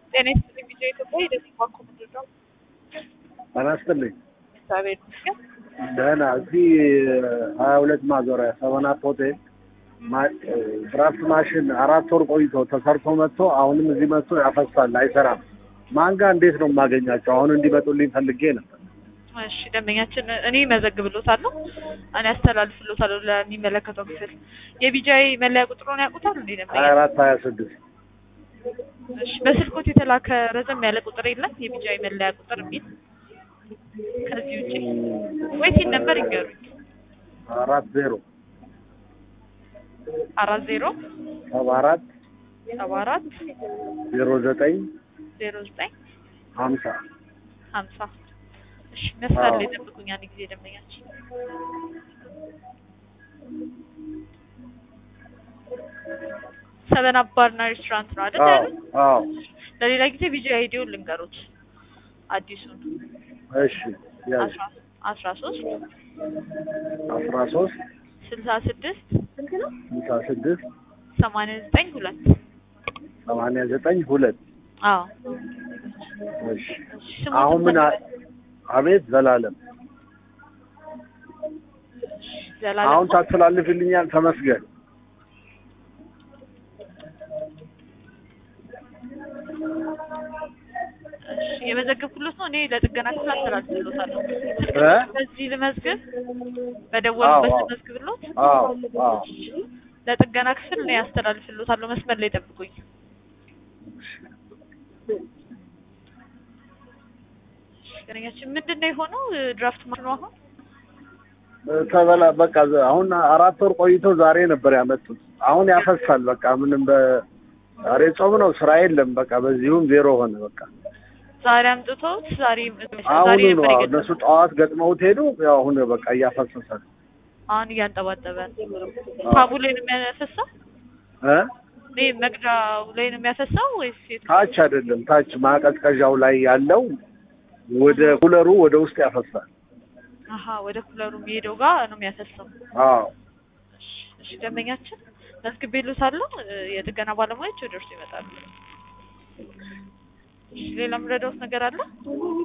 ጤና ይስጥልኝ ቪዲዮ ኢትዮጵያ የደቡብ ባንክ ምንድን ነው? ጤና ይስጥልኝ። እግዚአብሔር ይመስገን። ደህና እዚህ ሀያ ሁለት ማዞሪያ ሰበናፕ ሆቴል ድራፍት ማሽን አራት ወር ቆይቶ ተሰርቶ መጥቶ አሁንም እዚህ መጥቶ ያፈሳል፣ አይሰራም። ማንጋ እንዴት ነው የማገኛቸው? አሁን እንዲመጡልኝ ፈልጌ ነበር። እሺ ደንበኛችን እኔ መዘግብሎታለሁ፣ እኔ አስተላልፍሎታለሁ ለሚመለከተው ክፍል። የቢጃይ መለያ ቁጥሩን ያውቁታል እንዴ ደንበኛ? ሀያ አራት ሀያ ስድስት እሺ በስልኮት የተላከ ረዘም ያለ ቁጥር የለም የቢጃይ መለያ ቁጥር የሚል ከዚህ ውጭ ወይ ሲል ነበር ይንገሩኝ። አራት ዜሮ አራት ዜሮ ሰባ አራት ሰባ አራት ዜሮ ዘጠኝ ዜሮ ዘጠኝ ሀምሳ ሀምሳ እሺ መስመር ላይ አዎ። ጠብቁኝ አንድ ጊዜ ደንበኛችን ሰበን አፕ ባርና ሬስቶራንት ነው አይደል አዎ ያሉት? አዎ ለሌላ ጊዜ ቪጂ አይዲውን ልንገሩት አዲሱን እሺ ያዝ አስራ አስራ ሶስት አስራ ሶስት ስልሳ ስድስት ስልሳ ስድስት ሰማንያ ዘጠኝ ሁለት ሰማንያ ዘጠኝ ሁለት አዎ እሺ እሺ፣ ስሙን አሁን ምን አ- ትፈልጋለህ? አቤት ዘላለም ዘላለም አሁን ታስተላልፍልኛል ተመስገን እሺ፣ የመዘገብኩሎት ነው። እኔ ለጥገና ክፍል አስተላልፍሎታለሁ። እ? በዚህ ልመዝግብ፣ በደወሉበት አዎ፣ አዎ። ልመዝግብሎት። አዎ አዎ ለጥገና ክፍል እኔ አስተላልፍሎታለሁ። መስመር ላይ ጠብቁኝ። ገነኛችን ምንድን ነው የሆነው? ድራፍት ማሽኑ አሁን ተበላ በቃ ዘ- አሁን አራት ወር ቆይቶ ዛሬ ነበር ያመጡት። አሁን ያፈሳል። በቃ ምንም በዛሬ ጾም ነው ስራ የለም። በቃ በዚሁም ዜሮ ሆነ። በቃ ዛሬ አምጥተውት ዛሬ ዛሬ አሁኑ ነው ነበር አዎ፣ የገጠመው። እነሱ ጠዋት ገጥመውት ሄዱ። ያው አሁን በቃ እያፈሰሰ ነው አሁን እያንጠባጠበ ሳቡ ላይ ነው የሚያፈሳው? እ ይሄ መቅጃው ላይ ነው የሚያፈሳው ወይስ የቱ? ታች አይደለም፣ ታች ማቀዝቀዣው ላይ ያለው ወደ ኩለሩ ወደ ውስጥ ያፈሳል። አሀ ወደ ኩለሩ የሚሄደው ጋር ነው የሚያፈሳው። አዎ እሺ፣ እሺ ደንበኛችን መዝግቤልዎታለሁ። እ፣ የጥገና ባለሙያዎች ወደ እርሱ ይመጣሉ። እሺ፣ ሌላ የምረዳዎት ነገር አለ?